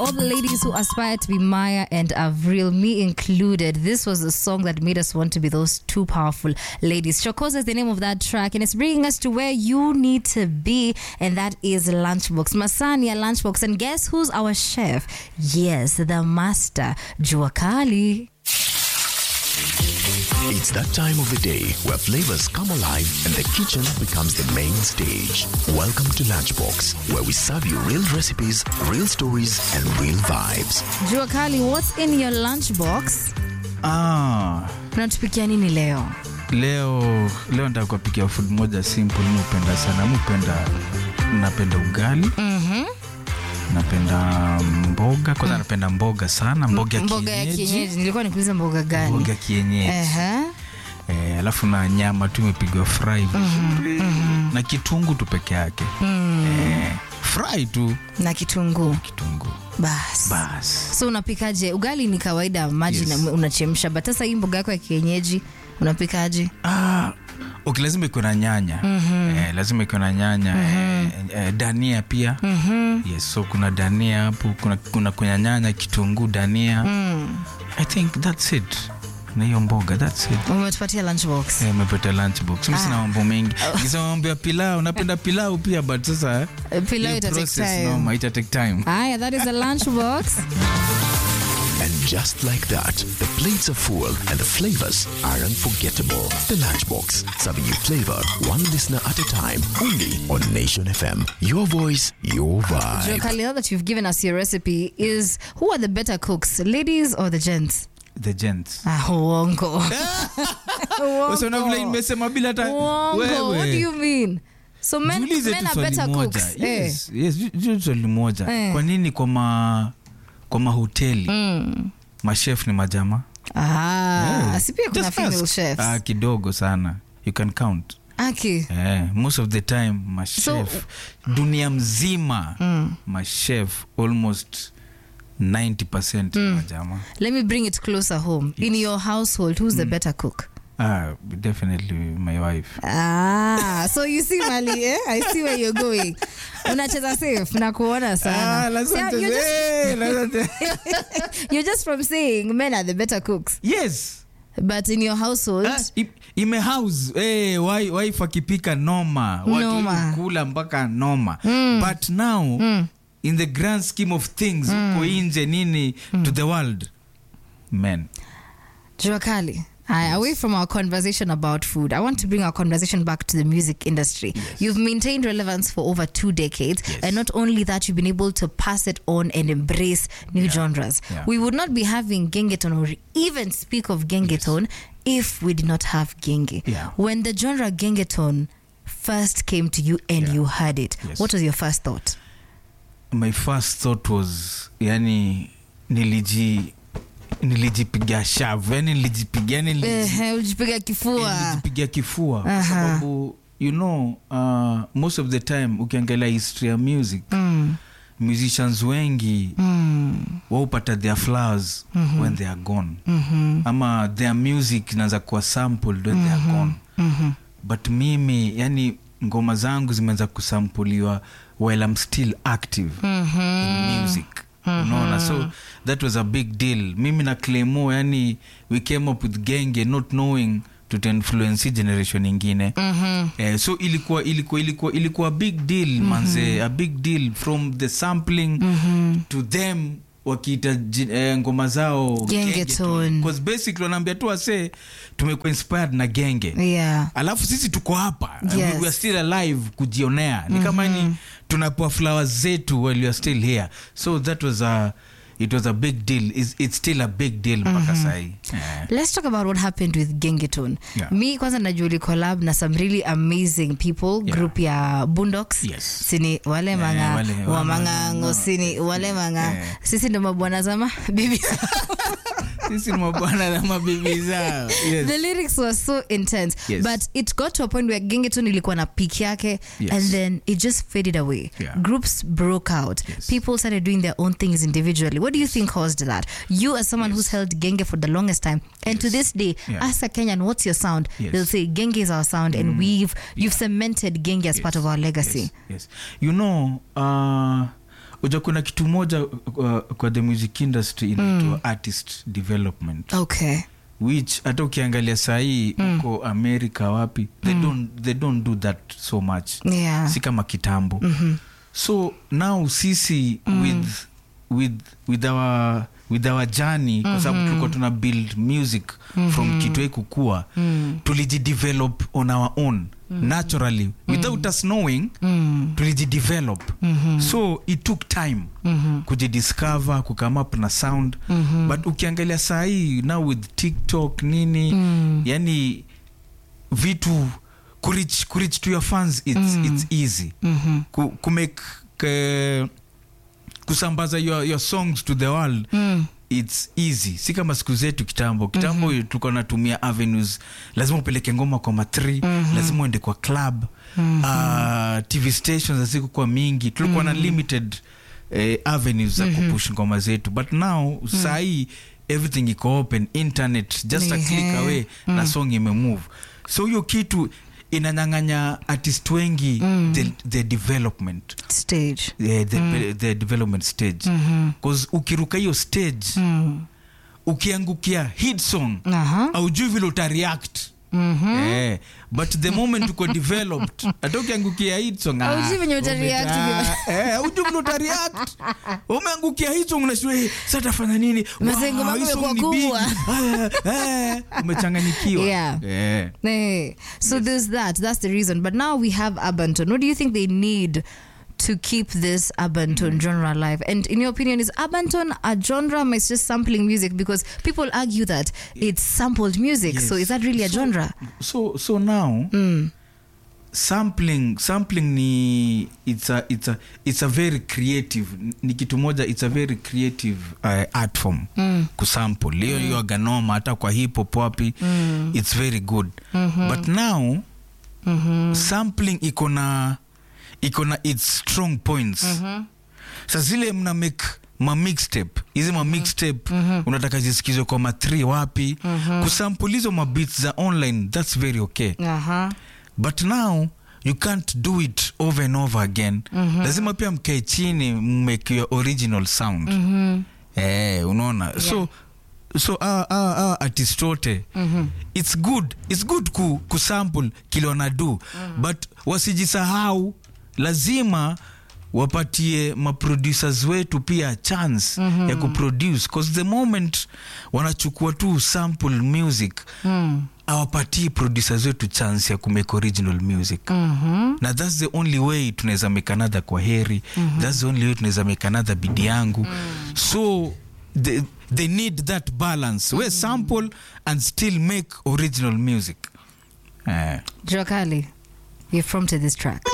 all the ladies who aspire to be Maya and Avril, me included, this was the song that made us want to be those two powerful ladies. Chokoza is the name of that track, and it's bringing us to where you need to be, and that is Lunchbox. Masania Lunchbox. And guess who's our chef? Yes, the master, Juakali. It's that time of the day where flavors come alive and the kitchen becomes the main stage. Welcome to Lunchbox, where we serve you real recipes, real stories, and real vibes. Juakali, what's in your lunchbox? Ah, Unatupikia nini leo? leo leo nataka kuwapikia food moja simple mupenda sana mupenda napenda ugali Mhm. napenda mboga kwanza napenda mboga sana mboga ya Mboga ya kienyeji kienyeji. Nilikuwa nikuuliza mboga gani? mboga kienyeji Ehe. eh, alafu na nyama tu imepigwa fry vizuri na kitungu tu peke yake eh, fry tu Na kitunguu. kitungu Bas. bas So unapikaje? Ugali ni kawaida maji Yes. na unachemsha, but sasa hii mboga yako ya kienyeji unapikaje? Ah, okay, lazima ikuwe na nyanya eh, lazima ikuwe na nyanya eh, eh, dania pia yes, so kuna dania hapo kuna, kuna kuna nyanya kitunguu dania i think thats it na hiyo mboga thats it Umetupatia lunchbox. Eh, umepata lunchbox mi sina mambo mengi kisema mambo ya pilau napenda pilau pia but sasa Eh, Pilau hiyo ita take process, time. noma, ita take time Aya, that is a lunchbox. And just like that, the plates are full and the flavors are unforgettable. The Lunchbox, serving you flavor one listener at a time, only on Nation FM. Your voice, your vibe. Jokali, now that you've given us your recipe, is who are the better cooks, ladies or the gents? the gents Ah, uongo. Sasa una vile Uongo. nimesema bila hata Uongo. What do wewe you mean? So men, Jiulize men tu are swali better moja. cooks. Yes, yes, ju- ju- swali moja Eh. kwa nini kwa ma kwa mahoteli mashef ni majama Ah, Eh, si pia kuna just female ask. chefs. Ah, kidogo sana you can count Aki. Eh, most of the time mashef So- dunia mzima mashef almost 90 majama Let me bring it closer home. In your household, who's the better cook? ah, definitely my wife Ah, so you see Mali, eh? I see where you're going. Unacheza safe na kuona sana. See, you're, just, Eh, lazima- you're just from saying men are the better cooks. yes But in your household, Ah, i- imehouse hey, wife akipika noma Noma. watu kula mpaka noma but now in the grand scheme of things huko nje nini to the world men Juakali, I, away from our conversation about food, I want to bring our conversation back to the music industry. You've maintained relevance for over two decades, Yes. and not only that, you've been able to pass it on and embrace new genres. Yeah. We would not be having Gengeton or even speak of Gengeton if we did not have Genge. Yeah. When the genre Gengeton first came to you and Yeah. you heard it, Yes. what was your first thought? my first thought was yani niliji nilijipiga shavu yani nilijipiga yani niliji- Eh, ulijipiga kifua. nilijipiga kifua kwa Aha. sababu you know uh, most of the time ukiangalia history ya music Mm, musicians wengi mm, waupata their flowers when they are gone mhm, ama their music inaanza kuwa sampled when they are gone mhm. but mimi yani ngoma zangu zimeanza kusampuliwa while I'm still active in music unaona so that was a big deal mimi na clemo yani we came up with genge not knowing tutainfluence hii generation ingine Mhm. Eh, so ilikuwa ilikuwa ilikuwa ilikuwa a big deal manze a big deal from the sampling to them wakiita ji- eh, ngoma zao Gengeton. Because basically wanaambia tu wase tumekuwa inspired na genge Yeah. alafu sisi tuko hapa Yes. we, we are still alive kujionea ni kama ni tunapewa flowers zetu while we are still here so that was a it was a big deal it's, it's still a big deal mpaka sahii yeah. let's talk about what happened with gengeton Yeah. mi kwanza najua collab na some really amazing people Yeah. group ya bundox Yes. sini wale manga wale- wa wa- mangango no. sini wale manga Yeah. sisi ndo mabwana zama bibi sisi ni mabwana na mabibi zao yes. the lyrics were so intense Yes. but it got to a point where gengeton ilikuwa na peak yake Yes. and then it just faded away Yeah. groups broke out Yes. people started doing their own things individually what do you think caused that you as someone who's held genge for the longest time and to this day Yeah. ask a kenyan what's your sound Yes. they'll say genge is our sound and we've you've cemented genge as part of our legacy Yes, yes. You know, uh, uja kuna kitu moja uh, kwa the music industry inaitwa artist development okay which hata ukiangalia sahii huko america wapi they, don't, they don't do that so much yeah si kama kitambo so now sisi with, with, with our with our journey kwa sababu tulikuwa tuna build music from kitwe kukua tulijidevelop on our own naturally without us knowing tulijidevelop so it took time kujidiscover kukame up na sound but ukiangalia sahii now with tiktok nini yani vitu kurich, kurich to your fans it's, it's easy ku, kumake ke, kusambaza your, your songs to the world its easy si kama siku zetu kitambo kitambo mm-hmm. tulikuwa natumia avenues lazima upeleke ngoma kwa matri mm-hmm. lazima uende kwa club mm-hmm. uh, tv stations hazikukuwa mingi tulikuwa mm-hmm. na limited eh, avenues za mm-hmm. kupush ngoma zetu but now mm-hmm. sahii everything iko open internet just a click Ehe. away mm. na song imemove so hiyo kitu inanyang'anya artist wengi mm. the, the development stage yeah, the, the development stage bcause ukiruka hiyo stage ukiangukia hit song Aha. aujui vile utareact Eh, but the moment uko developed hata ukiangukia hit song ah, Haujui venye utareact umeta- eh, haujui vile utareact umeangukia hit song unashua eh, sasa tafanya nini Mazengo Wow, yangu hii song yamekuwa ni big. kubwa. Ah, eh, umechanganyikiwa Yeah. Eh. Hey, so there's that. That's the reason. But now we have Abanton. What do you think they need to keep this Abanton genre alive? And in your opinion, is Abanton a genre or it's just sampling music? Because people argue that it's sampled music. So Yes. is that really a So- genre? so so now sampling sampling ni it's a, it's a, it's a very creative ni kitu moja it's a very creative uh, art form mm. kusample hiyo hiyo aganoma hata kwa hip hop wapi mm. it's very good mm-hmm. but now mm-hmm. sampling iko na iko na its strong points mm-hmm. sa zile mna make ma mixtape hizi ma mixtape mm-hmm. unataka zisikizwe kwa ma3 wapi mm-hmm. kusample hizo mabits za online that's very okay Uh-huh. but now you can't do it over and over again mm-hmm. lazima pia mkae chini mmake your original sound mm-hmm. eh, unaona yeah. so so uh, uh, uh, artist wote mm-hmm. it's good it's good ku, kusample kile wanadu mm-hmm. but wasijisahau lazima wapatie maproducers wetu pia chance mm-hmm. ya kuproduce cause the moment wanachukua tu sample music mm. awapatii producers wetu chance ya kumake original music mm-hmm. na thats the only way tunaweza make another kwa heri mm-hmm. thats the only way tunaweza make another bidi yangu mm. so they, they need that balance mm-hmm. we sample and still make original music eh. Jokali, you've prompted this track.